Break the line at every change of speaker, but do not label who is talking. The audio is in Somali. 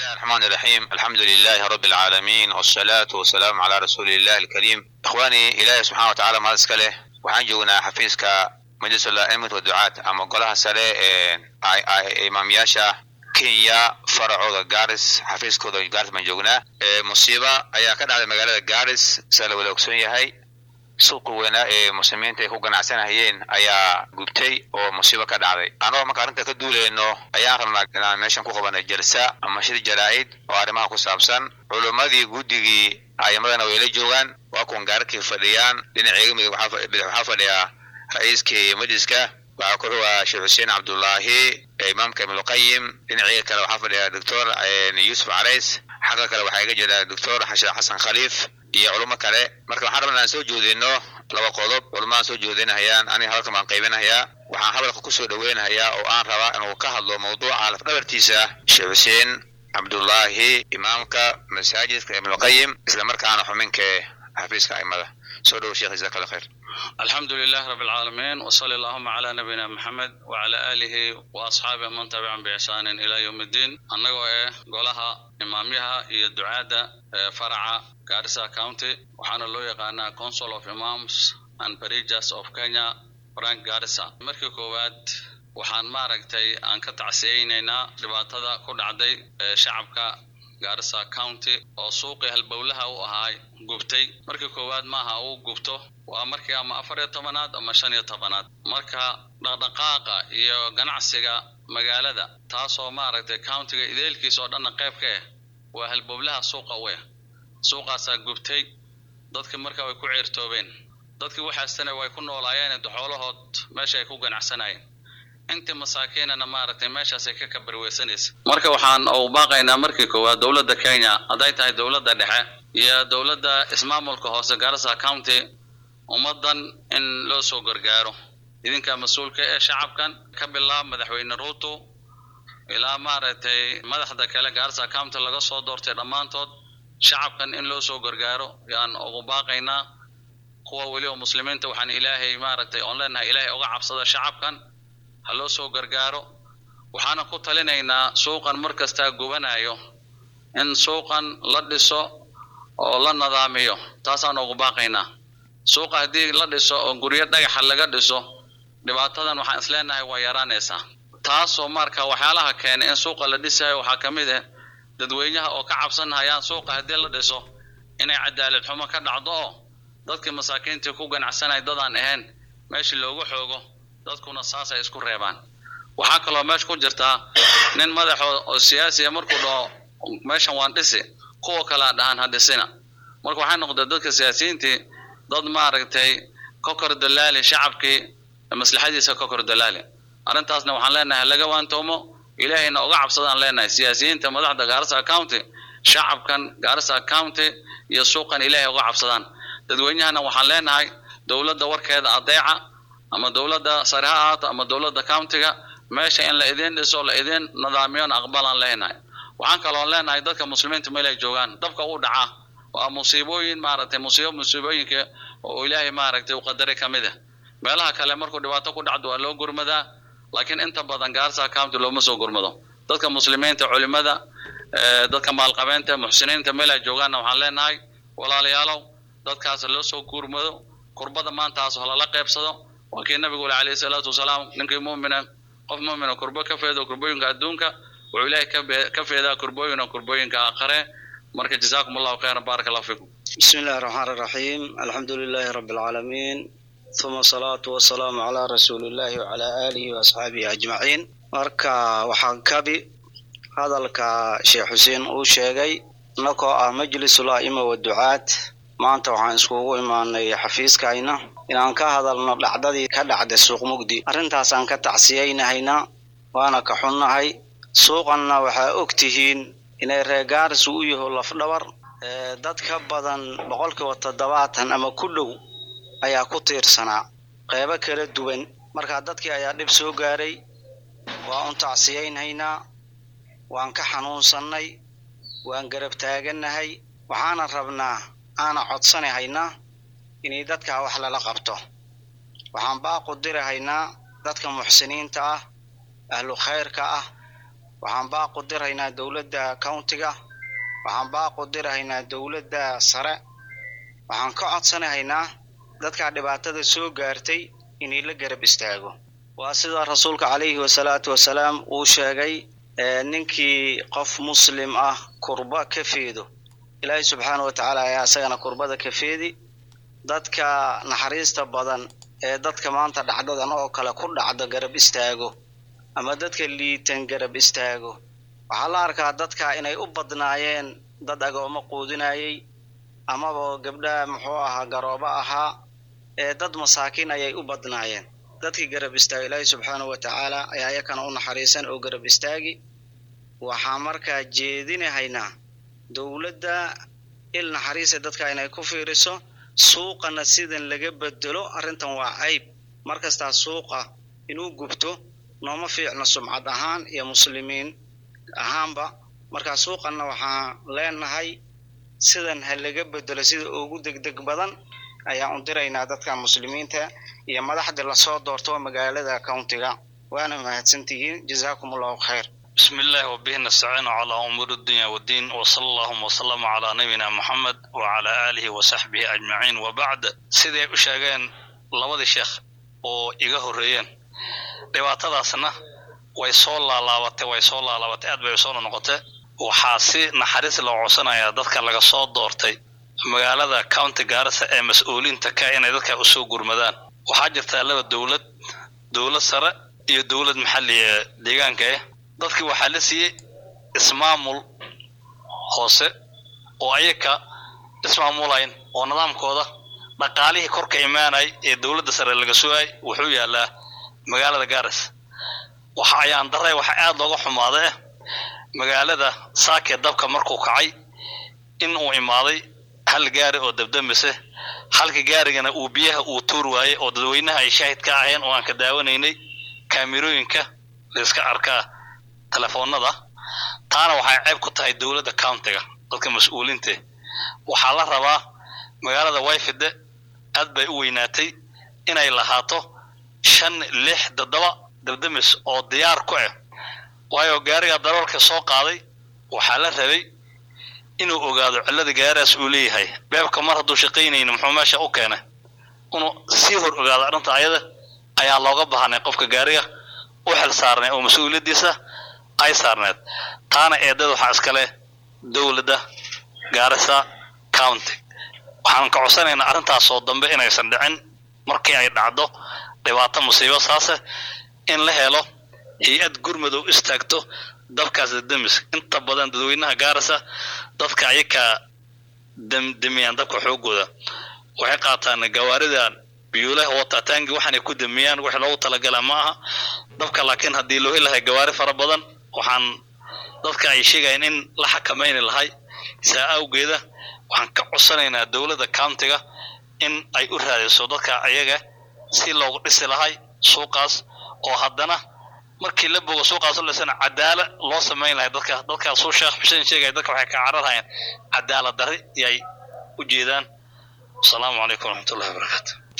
الله الرحمن الرحيم الحمد لله رب العالمين والصلاة والسلام على رسول الله الكريم إخواني إلهي سبحانه وتعالى ما اسكله waxaan joognaa xafiiska majlisul a'immat wa ducaat ama golaha sare ee imaamyaasha kenya faracooda garis xafiiskooda garis baan joognaa musiiba ayaa ka dhacday magaalada garis saa la wada ogsoon yahay suuqa weynaa ee muslimiinta ay ku ganacsanayeen ayaa gubtay oo musiibo ka dhacday anagoo marka arrinta ka duuleyno ayaan rabnaa inaan meeshan ku qabanay jalsa ama shir jaraa'id oo arrimaha ku saabsan culummadii guddigii ayimadana way la joogaan waa kuwan gaararkii fadhiyaan dhinaceega midig waxaa fadhiya ra-iiskii majliska waxaa ku xugaa sheekh xuseen cabdullaahi imaamka ibnulqayim dhinaceega kale waxaa fadhiya doctor yuusuf carays xagga kale waxaa iga jira doctor xashe xasan khaliif iyo culummo kale marka waxaan rabnaa aan soo jeedino laba qodob culummadaan soo jeedinahayaan aniga hadalkan baan qaybinahayaa waxaan hadalka kusoo dhaweynahayaa oo aan rabaa inuu ka hadlo mawduuca lafdhabartiisa sheekh xuseen cabdullaahi imaamka masaajidka ibnulqayim isla markaana xuminka xafiiska aimada soo dhowo sheekh jazaak allah khayr
الحمد لله رب العالمين وصلى اللهم على نبينا محمد وعلى آله وأصحابه من تبعهم بإحسان إلى يوم الدين أنغو إيه قولها إماميها هي الدعاء فرع Garissa County waxaana loo yaqaanaa Council of Imams and Parijahs of Kenya Frank Garissa markii koowaad waxaan maaragtay aan ka tacsiyeynaynaa dhibaatada ku dhacday shacabka Garissa County oo suuqii halbowlaha u ahaa gubtay markii koowaad maaha uu gubto waa markii ama afar iyo tobanaad ama shan iyo tobanaad marka dhaqdhaqaaqa iyo ganacsiga magaalada taasoo maaragtay countiga ideelkiisa oo dhanna qayb ka ah waa halbowlaha suuqa u ah suuqaasaa gubtay dadkii marka way ku ceertoobeen dadkii waxaastana way ku noolaayeen xoolahood meesha ay ku ganacsanayeen intii masaakiinana maaragtay meeshaasay ka kabarweysanaysa marka waxaan u baaqaynaa markii koowaad dowladda kenya hadday tahay dowladda dhexe iyo dowladda ismaamulka hoose garissa county ummaddan in loo soo gargaaro idinka mas-uulka ee shacabkan ka bilaab madaxweyne ruuto ilaa maaragtay madaxda kale garissa county laga soo doortay dhammaantood shacabkan in loo soo gargaaro yaan ugu baaqaynaa kuwa weli oo muslimiinta waxaan ilaahay maaragtay oon leenahay ilaahay uga cabsada shacabkan ha loo soo gargaaro waxaana ku talinaynaa suuqan mar kastaa gubanayo in suuqan la dhiso oo la nadaamiyo taasaan ugu baaqaynaa suuqa haddii la dhiso oo guryo dhagaxa laga dhiso dhibaatadan waxaan isleenahay waa yaraanaysaa taasoo marka waxyaalaha keenay in suuqa la dhisayo waxaa ka mid ah dadweynaha oo ka cabsanhayaan suuqa haddii la dhiso inay cadaalad xumo ka dhacdo oo dadkii masaakiintii ku ganacsanaya dadaan ahayn meeshii loogu xoogo dadkuna saasay isku reebaan waxaa kaloo meesha ku jirtaa nin madaxo oo siyaasiya markuu dhaho meeshan waan dhisi kuwa kalea dhahaan ha dhisina marka waxay noqdee dadka siyaasiyiintii dad maaragtay ka kor dalaali shacabkii maslaxadiisa ka kor dalaali arrintaasna waxaan leenahay laga waantoomo ilaahayna uga cabsadaan leenahay siyaasiyiinta madaxda garissa county shacabkan garissa county iyo suuqan ilaahay uga cabsadaan dadweynahana waxaan leenahay dowladda warkeeda adeeca ama dowladda sare ha ahaato ama dowladda countiga meesha in la idin dhiso la idin nidaamiyona aqbalaan leenahay waxaan kaloon leenahay dadka muslimiinta meel ay joogaan dabka u dhaca waa musiibooyin maaragtay musiibo musiibooyinka oo ilaahay maaragtay u qadaray ka mid ah meelaha kale markuu dhibaato ku dhacdo waa loo gurmadaa laakiin inta badan garissa county looma soo gurmado dadka muslimiinta culimada dadka maalqabeenta muxsiniinta meel ay joogaanna waxaan leenahay walaalayaalow dadkaas loo soo gurmado kurbada maantaas lala qeybsado waa kii nabigu ule alayhi salaatu wasalaam ninkii muumina qof muumina kurbo ka feedo kurbooyinka adduunka wuxuu ilaahay ka feedaa kurbooyina kurbooyinka aakhare marka jazaakum allahu khayran baaraka allahu fikum
بسم الله الرحمن الرحيم الحمد لله رب العالمين ثم الصلاة والسلام على رسول الله وعلى آله وأصحابه أجمعين marka waxaan kabi hadalka sheekh xuseen uu sheegay nakoo ah majlisul a'ima wa ducaad maanta waxaan iskugu imaanay xafiiskayna inaan ka hadalno dhacdadii ka dhacday suuq mugdi arrintaasaan ka tacsiyaynahaynaa waana ka xunnahay suuqanna waxaa og tihiin inay reer gaaris u yaho lafdhabar dad ka badan boqolkiiba toddobaatan ama ku dhow ayaa ku tiirsanaa qeybo kala duwan markaa dadkii ayaa dhib soo gaaray waa un tacsiyaynaynaa waan ka xanuunsannay waan garab taagannahay waxaana rabnaa aana codsanahaynaa inay dadkaa wax lala qabto waxaan baaqu dirahaynaa dadka muxsiniinta ah ahlu khayrka ah waxaan baaq u diraynaa dowladda countiga waxaan baaq u dirahaynaa dowladda sare waxaan ka codsanahaynaa dadkaa dhibaatada soo gaartay inay la garab istaago waa sida rasuulka calayhi wasalaatu wasalaam uu sheegay ninkii qof muslim ah kurba ka feedo ilaahay subxaana wa tacaala ayaa isagana kurbada ka feedi dadka naxariista badan ee dadka maanta dhacdadan oo kale ku dhacdo garab istaago ama dadka liitan garab istaago waxaa la arkaa dadka inay u badnaayeen dad agoomo quudinayay amaba gabdha muxuu ahaa garoobo ahaa ee dad masaakiin ayay u badnaayeen dadkii garab istaaga ilaahay subxaana wa tacaala ayaa yakana u naxariisan oo garab istaagi waxaa markaa jeedinahaynaa dowladda il naxariisa dadka inay ku fiiriso suuqana sidan laga bedelo arrintan waa cayb mar kastaa suuqa inuu gubto nooma fiicno sumcad ahaan iyo muslimiin ahaanba markaa suuqanna waxaan leenahay sidan ha laga bedelo sida ugu degdeg badan ayaan u diraynaa dadka muslimiinta iyo madaxdii lasoo doorto magaalada countiga waana mahadsantihiin jazaakum allahu khayr
بسم الله وبه نستعين على أمور الدنيا والدين وصلى اللهم وسلم على نبينا محمد وعلى آله وصحبه أجمعين وبعد سيدي أشاقين لبدي شيخ oo iga horeeyeen dhibaatadaasna way soo laalaabatay way soo laalaabatay aad bay soo noqotay waxaa si naxariis loo codsanayaa dadka laga soo doortay magaalada county gaarisa ee mas-uuliinta ka inay dadka usoo gurmadaan waxaa jirtaa laba dowlad dowlad sare iyo dowlad maxalli ee deegaanka ah dadkii waxaa la siiyey ismaamul hoose oo ayaka ismaamulayn oo nidaamkooda dhaqaalihii korka imaanay ee dowladda sare laga sugay wuxuu yaalaa magaalada garis waxa ayaan daray waxa aad looga xumaaday ah magaalada saakee dabka markuu kacay in uu imaaday hal gaari oo dabdamise halka gaarigana uu biyaha uu tuur waayey oo dadweynaha ay shaahid ka aheen oo aan ka daawanaynay kaamirooyinka layska arkaa telefoonada taana waxay ceeb ku tahay dowladda countiga dadka mas-uuliinte waxaa la rabaa magaalada wayfide aad bay u weynaatay inay lahaato shan lix toddoba dabdamis oo diyaar ku ah waayo gaariga daroolka soo qaaday waxaa la rabay inuu ogaado cillada gaarigaas uu leeyahay beebka mar hadduu shaqaynayni muxuu meesha u keenay inuu sii hor ogaado arrinta ayada ayaa looga baahnay qofka gaariga u xil saarnay oo mas-uuliyaddiisa ay saarneed taana eedada waxaa iskale dowladda gaarisa county waxaan ka codsanaynaa arrintaasoo dambe inaysan dhicin markii ay dhacdo dhibaato musiibo saase in la helo hay-ad gurmadow istaagto dabkaas damis inta badan dadweynaha gaarisa dadka ayakaa demiyaan dabka xoogooda waxay qaataan gawaaridan biyuulaha watataangi waxaanay ku demiyaan wix loogu talagala ma aha dabka laakiin haddii loo heli lahay gawaari fara badan waxaan dadka ay sheegayaan in la xakamayni lahay saa awgeeda waxaan ka codsanaynaa dowladda countiga in ay u raadiso dadka ayaga si loogu dhisi lahay suuqaas oo haddana markii la bogo suuqaas u dhisana cadaala loo samayn lahay dadka dadkaasuu sheekh xuseen sheegaya dadka waxay ka cararhayaan cadaalad darri yay u jeedaan asalaamu calaykum waraxmatullahi wabarakaatu